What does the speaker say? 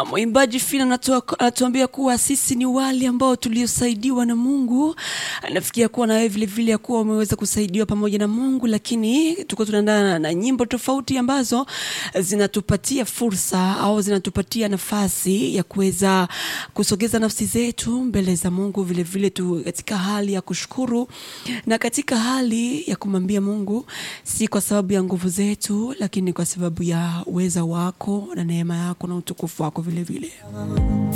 Mwimbaji Fina anatu- anatuambia kuwa sisi ni wale ambao tuliosaidiwa na Mungu. Nafikia kuwa na wewe vile vile ya kuwa umeweza kusaidiwa pamoja na Mungu, lakini tuko tunaendana na nyimbo tofauti ambazo zinatupatia fursa au zinatupatia nafasi ya kuweza kusogeza nafsi zetu mbele za Mungu, vile vile tu katika hali ya kushukuru na katika hali ya kumwambia Mungu, si kwa sababu ya nguvu zetu, lakini kwa sababu ya uweza wako na neema yako na utukufu wako vile vile.